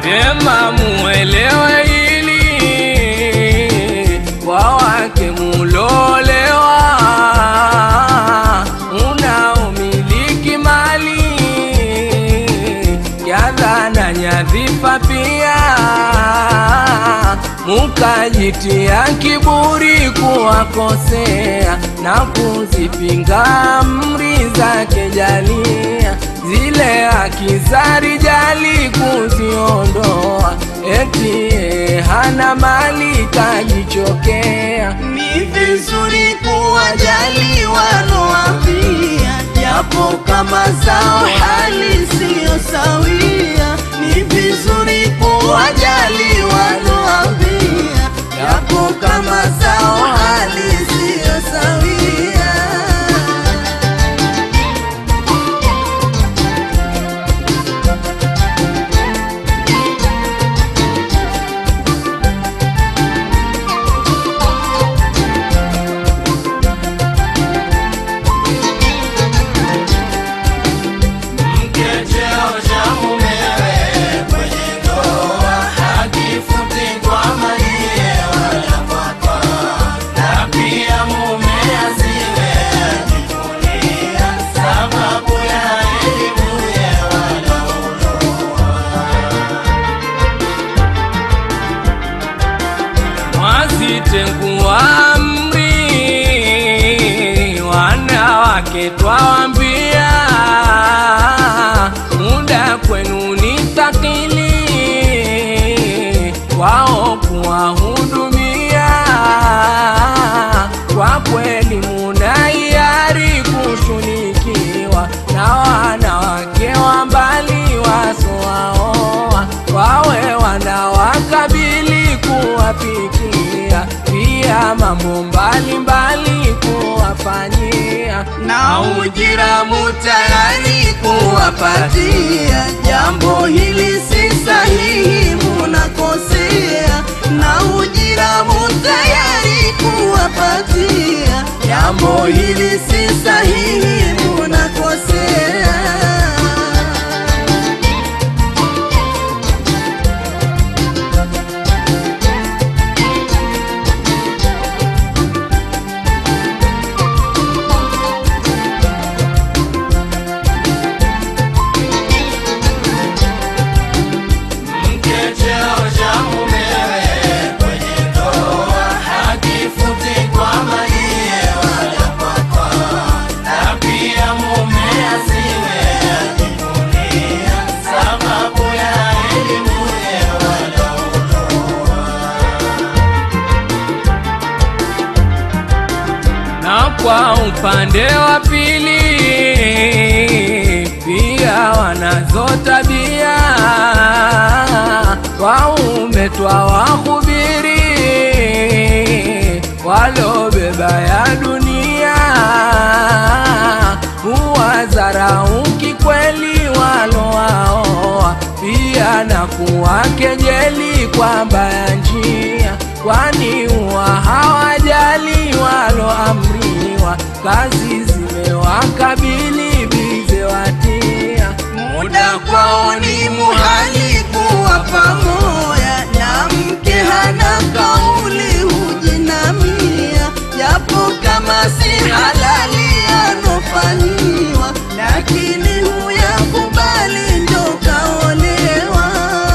Vyema muelewe hili, kwa wake mulolewa, unaomiliki mali yadha na nyadhifa pia, mukajitia kiburi kuwakosea na kuzipinga amri zake jalia, zile haki za rijali kuziondoa, eti yeye hana mali kajichokea. Ni vizuri kuwajali wanoambia, japo kama zao hali siyo sawia. Ni vizuri kuwajali wanoambia, japo kama zao hali siyo sawia. Mwazitengua amri, wanawake twawambia, muda kwenu ni thakili, wao kuwahudumia. Kwa kweli muna hiari kushunikiwa na wanawake wa mbali wasowaoa, wawe wanawakabili kuwapikia, pia mambo mbalimbali kuwafanyia, na ujira mutayari kuwapatia. Jambo hili si sahihi, munakosea. Na ujira mutayari kuwapatia. Jambo hili si sahihi, munakosea. na kwa upande wa pili pia wanazo tabia waume twawahubiri walobeba ya dunia huwadharau kikweli walowaoa pia na kuwakejeli kwa mbaya njia kwani huwa hawajali waloamriwa kazi zimewakabili bize watia muda kwao ni muhali kuwa pamoja, na mke hana kauli hujinamia, japo kama si halali anofanyiwa, lakini huyakubali ndo kaolewa.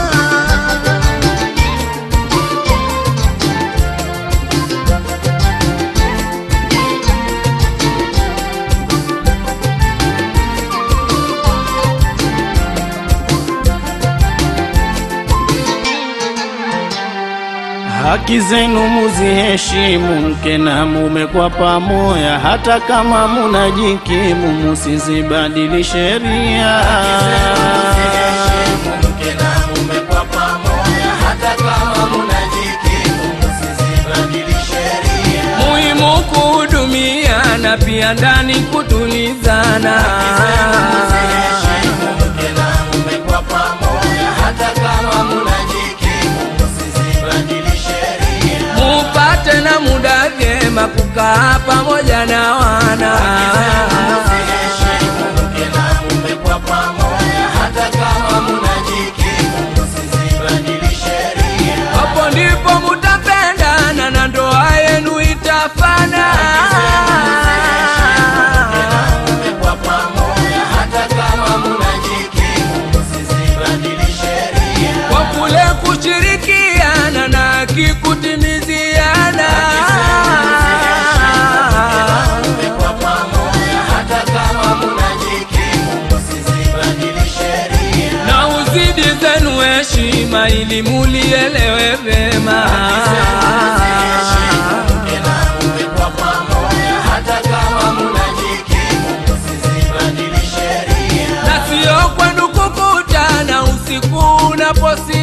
Haki zenu muziheshimu, mke na mume kwa pamoja, hata kama munajikimu, musizibadili sheria. muhimu kuhudumiana pia ndani kutulizana mupate na muda vyema kukaa pamoja na wana heshima ili mulielewe vema na sio kwenu kukutana usiku unaposi